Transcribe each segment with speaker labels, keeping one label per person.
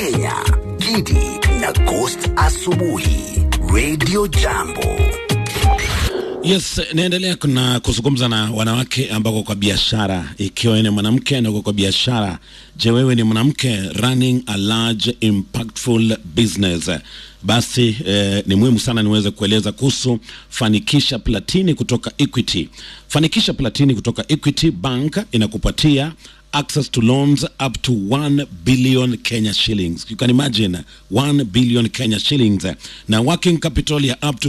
Speaker 1: Kenya, Gidi na Ghost Asubuhi, Radio Jambo.
Speaker 2: Yes, naendelea na kuzungumza na wanawake ambako kwa biashara, ikiwa ni mwanamke na uko kwa biashara. Je, wewe ni mwanamke running a large impactful business? Basi eh, ni muhimu sana niweze kueleza kuhusu Fanikisha Platini kutoka Equity. Fanikisha Platini kutoka Equity Bank inakupatia access to loans up to 1 billion Kenya shillings. You can imagine 1 billion Kenya shillings na working capital ya up to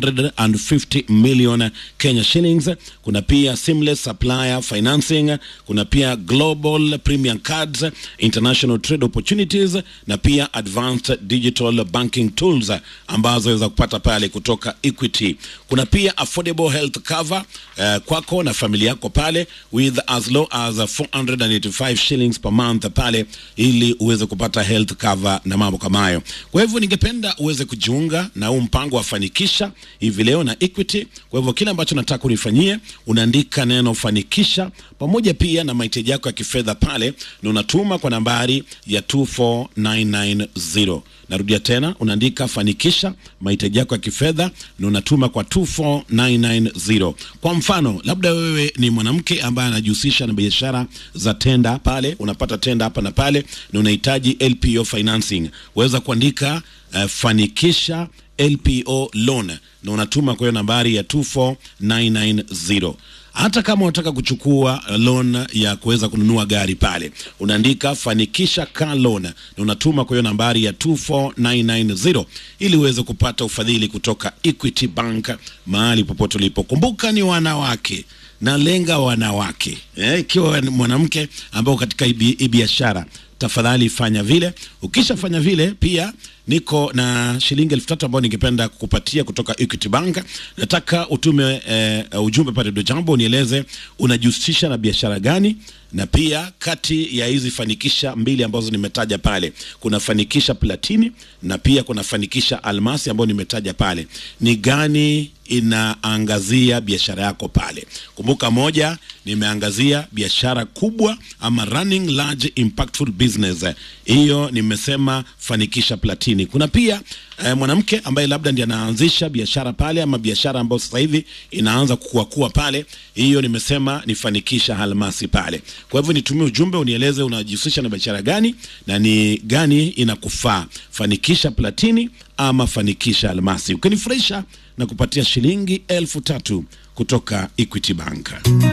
Speaker 2: 250 million Kenya shillings. Kuna pia seamless supplier financing, kuna pia global premium cards, international trade opportunities na pia advanced digital banking tools ambazo waweza kupata pale kutoka Equity. Kuna pia affordable health cover uh, kwako na familia yako pale with as low as 485 shillings per month pale ili uweze kupata health cover na mambo kama hayo. Kwa hivyo ningependa uweze kujiunga na huu mpango wa Fanikisha hivi leo na Equity. Kwa hivyo kile ambacho nataka unifanyie, unaandika neno Fanikisha pamoja pia na mahitaji yako ya kifedha pale na unatuma kwa nambari ya 24990. Narudia tena, unaandika Fanikisha mahitaji yako ya kifedha na unatuma kwa 24990. Kwa mfano, labda wewe ni mwanamke ambaye anajihusisha na biashara za tenda pale, unapata tenda hapa na pale na unahitaji LPO financing, waweza kuandika uh, Fanikisha LPO loan na unatuma kwa hiyo nambari ya 24990 hata kama unataka kuchukua loan ya kuweza kununua gari pale unaandika fanikisha car loan na unatuma kwa hiyo nambari ya 24990 ili uweze kupata ufadhili kutoka Equity Bank mahali popote ulipo. Kumbuka ni wanawake na lenga wanawake eh, ikiwa ni mwanamke ambao katika hii biashara tafadhali fanya vile. Ukishafanya vile, pia niko na shilingi elfu tatu ambayo ningependa kukupatia kutoka Equity Bank. Nataka utume eh, ujumbe pale do jambo, unieleze unajihusisha na biashara gani, na pia kati ya hizi fanikisha mbili ambazo nimetaja pale, kuna fanikisha platini na pia kuna fanikisha almasi ambayo nimetaja pale, ni gani inaangazia biashara yako pale. Kumbuka, moja nimeangazia biashara kubwa ama running large impactful business, hiyo nimesema fanikisha platini. Kuna pia eh, mwanamke ambaye labda ndiye anaanzisha biashara pale ama biashara ambayo sasa hivi inaanza kukua kua pale, hiyo nimesema ni fanikisha almasi pale. Kwa hivyo nitumie ujumbe unieleze unajihusisha na biashara gani na ni gani inakufaa, fanikisha platini ama fanikisha almasi. Ukinifurahisha na kupatia shilingi elfu tatu kutoka Equity Bank.